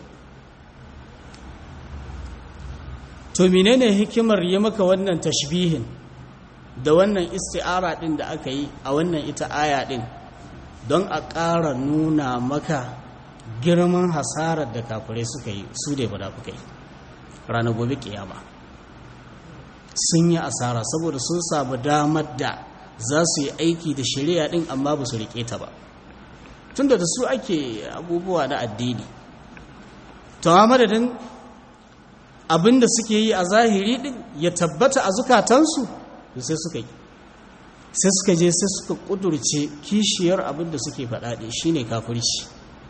to menene hikimar yi maka wannan tashbihin da wannan isti'ara din da aka yi a wannan ita aya din don a ƙara nuna maka girman hasarar da kafirai suka yi su da munafukai ranar gobe kiyama sun yi asara saboda sun samu damar da za su yi aiki da shari'a din amma ba su riƙe ta ba tunda da su ake abubuwa na addini to a madadin abinda suke yi a zahiri din ya tabbata a zukatansu sai suka yi sai suka je sai suka kudurce kishiyar abinda suke faɗaɗe shine kafirci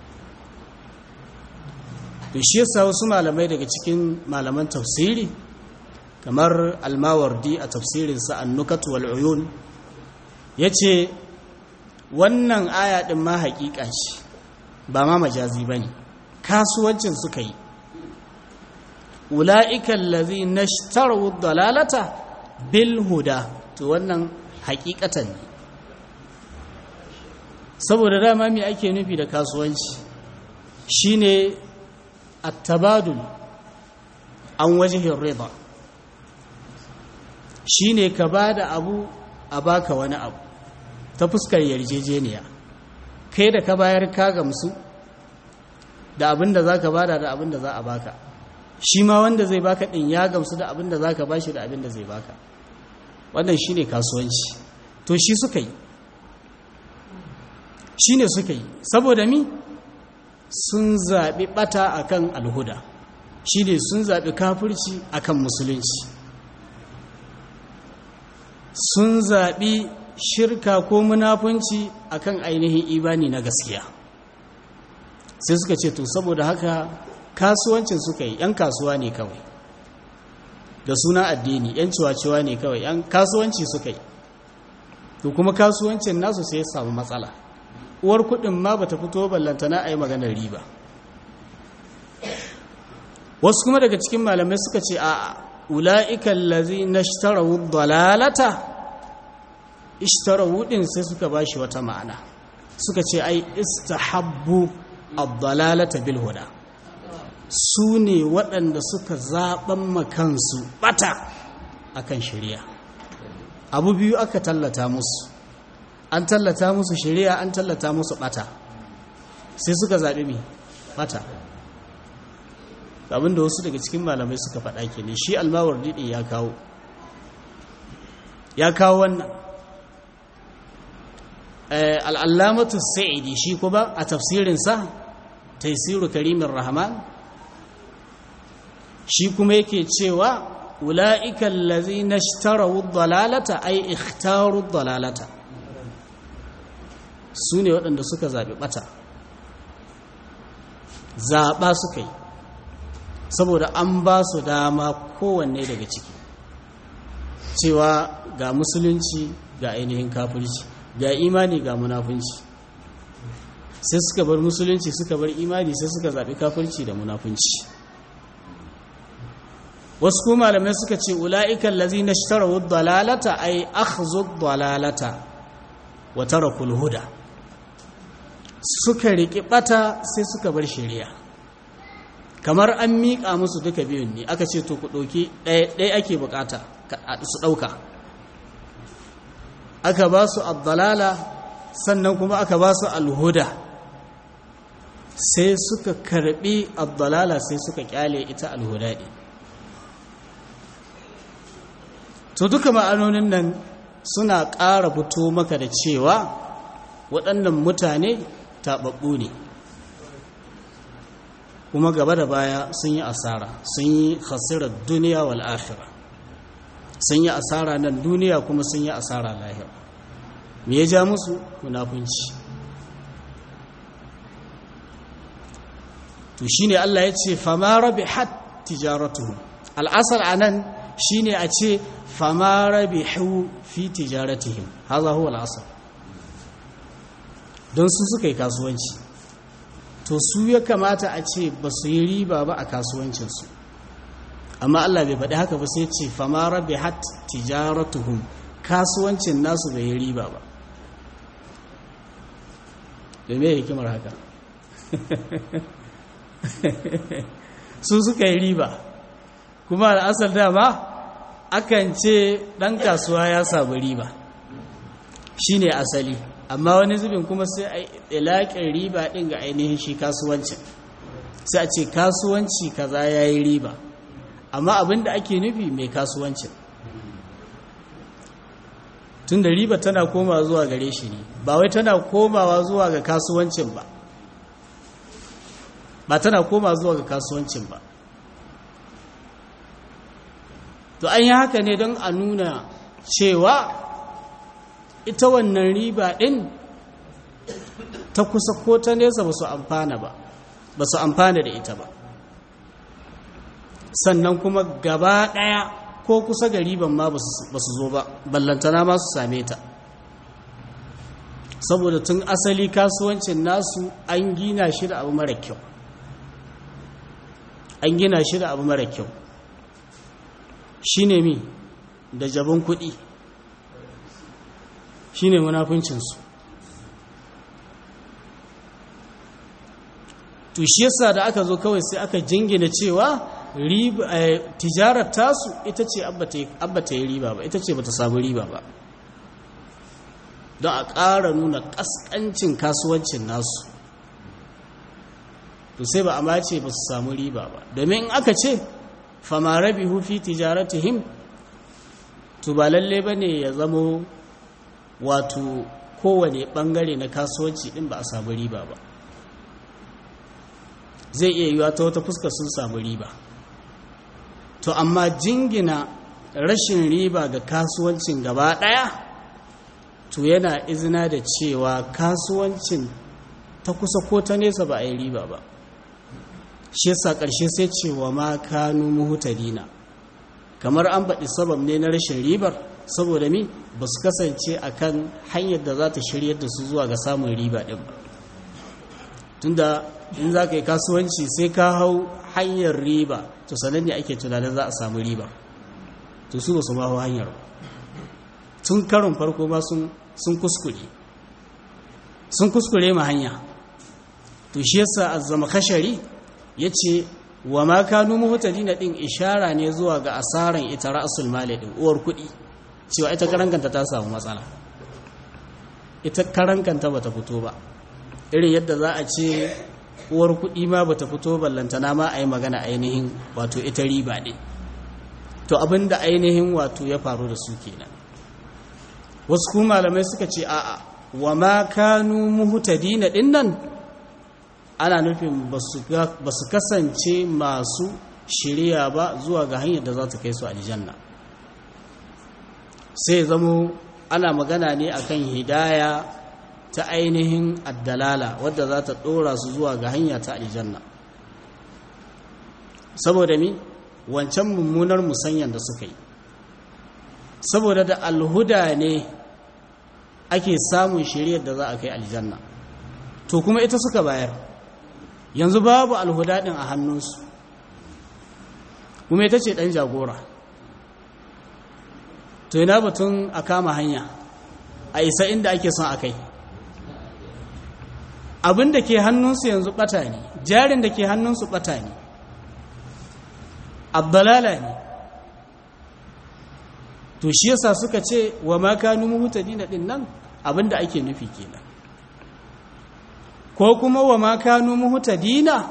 to shi yasa wasu malamai daga cikin malaman tafsiri kamar almawardi a tafsirinsa annukat wal uyun yace wannan aya din ma haƙiƙa ce ba ma majazi bane kasuwancin suka yi ula'ika allazi nashtaru dalalata bil huda to wannan haƙiƙatan ne saboda dama me ake nufi da kasuwanci shine at-tabadul an wajhin rida shine ka bada abu a baka wani abu ta fuskar yarjejeniya kai da ka bayar ka gamsu da abin da zaka bada da abin da za a baka shi ma wanda zai baka din ya gamsu da abin da zaka bashi da abin da zai baka wannan shine kasuwanci to shi suka yi shine suka yi saboda mi sun zaɓi ɓata akan alhuda shine sun zaɓi kafirci akan musulunci sun zaɓi shirka ko munafunci akan ainihin imani na gaskiya sai suka ce to saboda haka kasuwancin suka yi 'yan kasuwa ne kawai da suna addini 'yan ciwaciwa ne kawai 'yan kasuwanci suka yi to kuma kasuwancin nasu sai ya samu matsala uwar kudin ma bata fito ballantana a yi maganar riba wasu kuma daga cikin malamai suka ce a ula'ikan lazi na ishtarawu dalalata ishtarawu din sai suka ba shi wata ma'ana suka ce ai istahabbu ad-dalalata bil huda su ne waɗanda suka zaɓen makansu ɓata akan shari'a abu biyu aka tallata musu an tallata musu shari'a an tallata musu ɓata sai suka zaɓi mai ɓata abinda wasu daga cikin malamai suka faɗa ke ne shi almawar diɗi ya kawo ya kawo wannan al'allamatu sa'idi shi kuma a tafsirinsa taisiru karimin rahman shi kuma yake cewa ula'ikan lazi na shitarawu dalalata ai ikhtaru dalalata su ne waɗanda suka zaɓi ɓata zaɓa suka yi saboda an ba su dama kowanne daga ciki cewa ga musulunci ga ainihin kafirci ga imani ga munafunci sai suka bar musulunci suka bar imani sai suka zaɓi kafirci da munafunci wasu kuma malamai suka ce ula'ikan lazi na shitarawu dalalata ai akhzu dalalata wa tarakul huda suka riƙi ɓata sai suka bar shari'a kamar an miƙa musu duka biyun ne aka ce to ku ɗauki ɗaya ake bukata su ɗauka aka ba su abdalala sannan kuma aka ba su alhuda sai suka karbi abdalala sai suka kyale ita alhuda ɗin to duka ma'anonin nan suna ƙara fito maka da cewa waɗannan mutane taɓaɓɓu ne kuma gaba da baya sun yi asara sun yi khasirar duniya wal akhirah sun yi asara nan duniya kuma sun yi asara lahira me ya ja musu munafunci to shine Allah ya ce fama rabihat tijaratuhum al'asar anan shine a ce fama rabihu fi tijaratihim haza huwa al'asar don su suka yi kasuwanci to su ya kamata a ce ba su yi riba ba a kasuwancinsu amma Allah bai faɗi haka ba sai ce fama rabihat tijaratuhum kasuwancin nasu bai yi riba ba da me hikimar haka su suka yi riba kuma al'asar dama akan ce ɗan kasuwa ya samu riba shi ne asali amma wani zubin kuma sai a ilaƙin riba ɗin ga ainihin shi kasuwancin sai a ce kasuwanci kaza ya yi riba amma abin da ake nufi mai kasuwancin tun da riba tana koma zuwa gare shi ne ba wai tana komawa zuwa ga kasuwancin ba ba tana koma zuwa ga kasuwancin ba to an yi haka ne don a nuna cewa ita wannan riba ɗin ta kusa ko ta nesa ba su amfana ba ba su amfana da ita ba sannan kuma gaba ɗaya ko kusa ga riban ma ba su zo ba ballantana ma su same ta saboda tun asali kasuwancin nasu an gina shi da abu mara kyau an gina shi da abu mara kyau shi ne mi da jabon kuɗi shi ne munafuncinsu to shi yasa da aka zo kawai sai aka jingina cewa tijarar tasu ita ce abba ta yi riba ba ita ce ba ta samu riba ba don a ƙara nuna ƙasƙancin kasuwancin nasu to sai ba a mace ba su samu riba ba domin in aka ce fama rabi hufi tijaratihim to ba lalle ba ne ya zamo wato kowane ɓangare na kasuwanci ɗin ba a samu riba ba zai iya yiwa ta wata fuska sun samu riba to amma jingina rashin riba ga kasuwancin gaba ɗaya to yana izina da cewa kasuwancin ta kusa ko ta nesa ba a yi riba ba shi yasa ƙarshe sai cewa ma kanu muhutadina kamar an baɗi sabab ne na rashin ribar saboda mi ba su kasance a kan hanyar da za ta shiryar da su zuwa ga samun riba ɗin ba tunda in za ka yi kasuwanci sai ka hau hanyar riba to sanan ne ake tunanin za a samu riba to su ba su ma hau hanyar ba tun karin farko ma sun kuskure sun kuskure ma hanya to shi yasa azzama kashari ya ce wa ma kanu muhtadina din ishara ne zuwa ga asaran ita ra'sul mali din uwar kuɗi cewa ita karankanta ta samu matsala ita karankanta bata fito ba irin yadda za a ce uwar kuɗi ma bata fito ballantana ma a yi magana ainihin wato ita riba ne to abinda ainihin wato ya faru da su kenan wasu kuma malamai suka ce a'a wa ma kanu muhtadina din nan ana nufin ba su kasance masu shirya ba zuwa ga hanyar da za ta kai su aljanna sai zamo ana magana ne akan hidaya ta ainihin addalala wadda za ta ɗora su zuwa ga hanya ta aljanna saboda mi wancan mummunar musanyan da suka yi saboda da alhuda ne ake samun shiriyar da za a kai aljanna to kuma ita suka bayar yanzu babu alhuda ɗin a hannunsu kuma ita ce ɗan jagora to yana batun a kama hanya a isa inda ake son a kai abin da ke hannunsu yanzu ɓata ne jarin da ke hannunsu ɓata ne abdalala ne to shi yasa suka ce wa ma kanu muhtadina din nan abinda ake nufi kenan ko kuma wa ma kanu muhtadina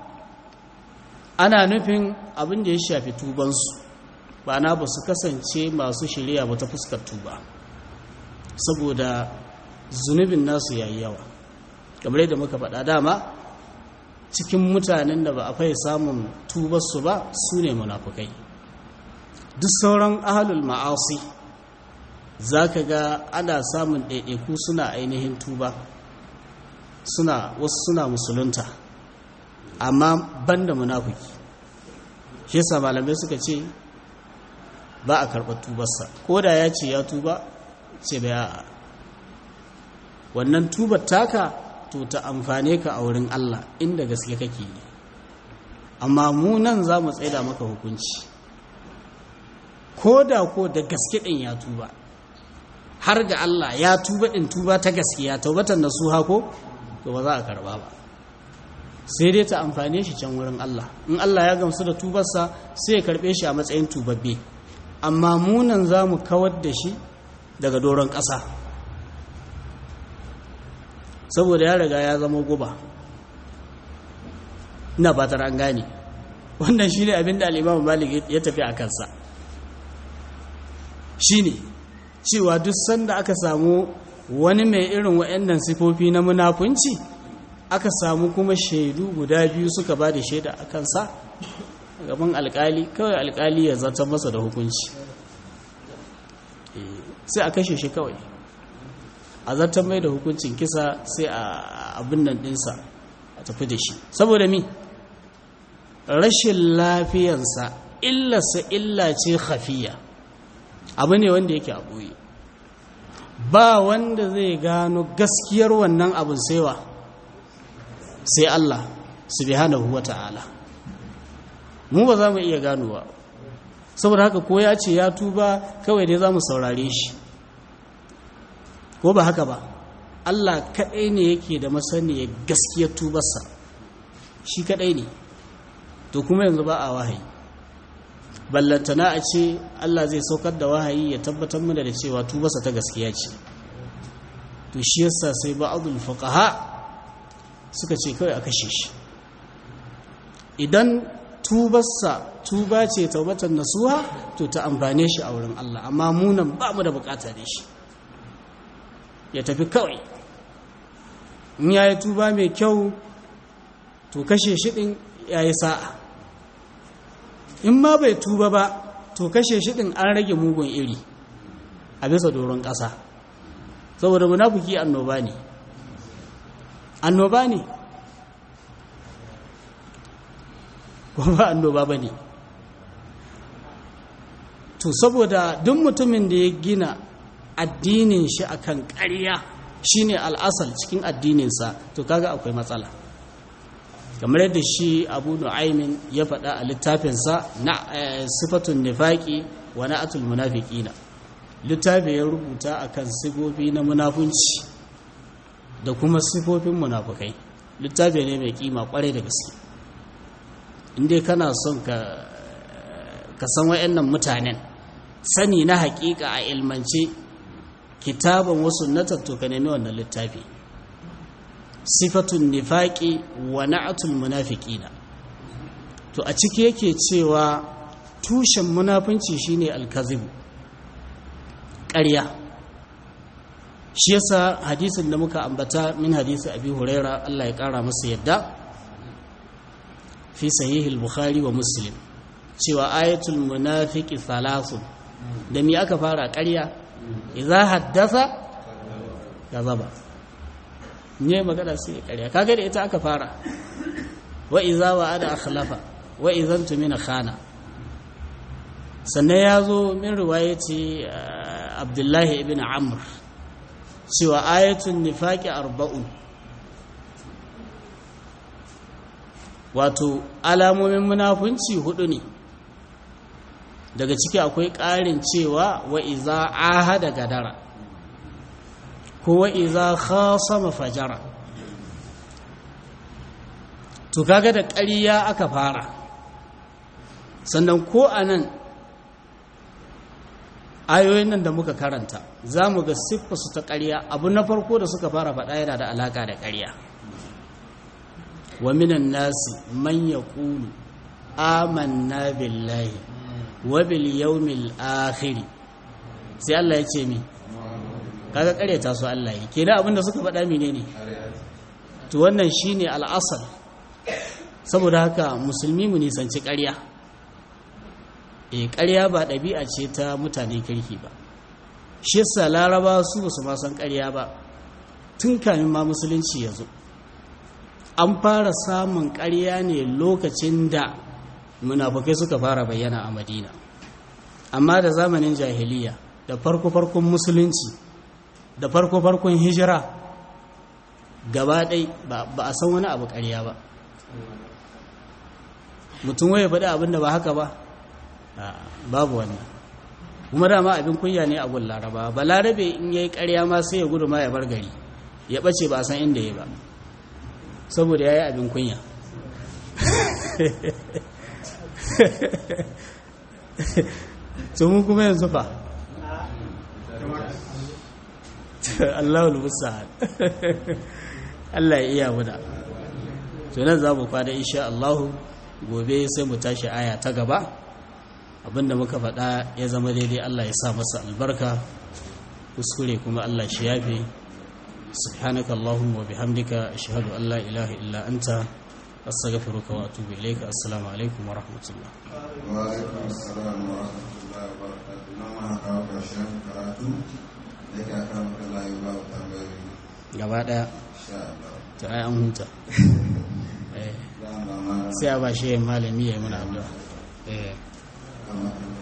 ana nufin abinda ya shafi tubansu ba na ba su kasance masu shirya ba ta fuskar tuba saboda zunubin nasu yayi yawa kamar yadda muka faɗa dama cikin mutanen da ba a fai samun tubarsu ba su ne munafukai duk sauran ahalul ma'asi za ka ga ana samun ɗaiɗaiku suna ainihin tuba suna wasu suna musulunta amma banda munafuki shi yasa malamai suka ce ba a karɓar tubarsa ko da ya ce ya tuba ce bai a wannan tubar taka to ta amfane ka a wurin Allah inda gaske kake yi amma mu nan za mu tsaida maka hukunci ko da ko da gaske ɗin ya tuba har ga Allah ya tuba ɗin tuba ta gaskiya taubatan da su hako to ba za a karba ba sai dai ta amfane shi can wurin Allah in Allah ya gamsu da tubarsa sai ya karɓe shi a matsayin tubabbe amma munan za mu kawar da shi daga doron ƙasa saboda ya riga ya zama guba ina fatar an gane wannan shi ne abinda al'imamu malik ya tafi a kansa shi ne cewa duk sanda aka samu wani mai irin wa'annan sifofi na munafunci aka samu kuma shaidu guda biyu suka ba da shaida a kansa gaban alkali kawai alkali ya zartar masa da hukunci sai a kashe shi kawai a zartar mai da hukuncin kisa sai a abin nan dinsa a tafi da shi saboda mi rashin lafiyansa illarsa illa ce hafiya abu ne wanda yake a ɓoye ba wanda zai gano gaskiyar wannan abin saiwa sai Allah subhanahu wa ta'ala mu ba za mu iya ganowa saboda haka ko ya ce ya tuba kawai dai za mu saurare shi ko ba haka ba Allah kaɗai ne yake da masaniyar gaskiyar tubarsa shi kaɗai ne to kuma yanzu ba a wahayi ballantana a ce Allah zai saukar da wahayi ya tabbatar mana da cewa tubarsa ta gaskiya ce to shi yasa sai ba'adul fuqaha suka ce kawai a kashe shi idan tubarsa tuba ce taubatan nasuha to ta amfane shi a wurin Allah amma munan ba mu da bukata da shi ya tafi kawai in ya yi tuba mai kyau to kashe shi ɗin ya yi sa'a in ma bai tuba ba to kashe shi ɗin an rage mugun iri a bisa doron ƙasa saboda munafuki annoba ne annoba ne kuma annoba ba ne to saboda duk mutumin da ya gina addinin shi akan ƙarya shine al'asal cikin addininsa to kaga akwai matsala kamar yadda shi abu nu'aimin ya faɗa a littafinsa na sifatun nifaki wa na'atul munafiqina littafi ya rubuta akan sifofi na munafunci da kuma sifofin munafukai littafi ne mai kima kwarai da gaske inda kana son ka ka san wayannan mutanen sani na hakika a ilmance kitaban wasu na to ka nemi wannan littafi sifatun nifaqi wa na'atul munafiqina to a ciki yake cewa tushen munafunci shine alkazibu ƙarya shi yasa hadisin da muka ambata min hadisi abi huraira Allah ya kara masa yadda fi sahih al-bukhari wa muslim cewa ayatul munafiqi thalathun da mi aka fara ƙarya idza haddatha kazaba ne magana sai ƙarya kaga da ita aka fara wa idza wa'ada akhlafa wa idan tumina khana sannan ya zo min riwayati abdullahi ibn amr cewa ayatun nifaqi arba'un wato alamomin munafunci hudu ne daga ciki akwai ƙarin cewa wa iza ahada gadara ko wa iza khasama fajara to kaga da ƙarya aka fara sannan ko anan ayoyin nan da muka karanta za mu ga siffarsu ta ƙarya abu na farko da suka fara faɗa yana da alaƙa da ƙarya wa minan nasi man ya ƙulu amanna billahi wa bil yawmil akhir sai Allah ya ce mi kaga ƙaryata su Allah yi kenan abinda suka faɗa menene to wannan shine al'asal saboda haka musulmi mu nisanci ƙarya e ƙarya ba ɗabi'a ce ta mutane kirki ba shi yasa laraba su ba su ma san ƙarya ba tun kamin ma musulunci ya zo an fara samun ƙarya ne lokacin da munafukai suka fara bayyana a madina amma da zamanin jahiliya da farko-farkon musulunci da farko-farkon hijira gaba ɗai ba a san wani abu ƙarya ba mutum waye faɗi abin da ba haka ba babu wannan kuma dama abin kunya ne a gun laraba ba larabe in yayi ƙarya ma sai ya gudu ma ya bar gari ya ɓace ba a san inda ya ba saboda ya yi abin kunya to mu kuma yanzu fa Allahul Musta'an Allah ya iya muna to nan za mu fada insha Allah gobe sai mu tashi aya ta gaba abinda muka faɗa ya zama daidai Allah ya sa masa albarka kuskure kuma Allah shi yafe سبحانك اللهم وبحمدك أشهد أن لا إله إلا أنت أستغفرك وأتوب إليك السلام عليكم ورحمة الله وعليكم السلام ورحمة الله وبركاته نما kawo ƙarshen karatu da ka kama kala yi ba wa tambayoyi gaba ɗaya insha Allah ta ai an huta Eh, dama ma sai a ba shi malami ya yi mana addu'a eh kama kala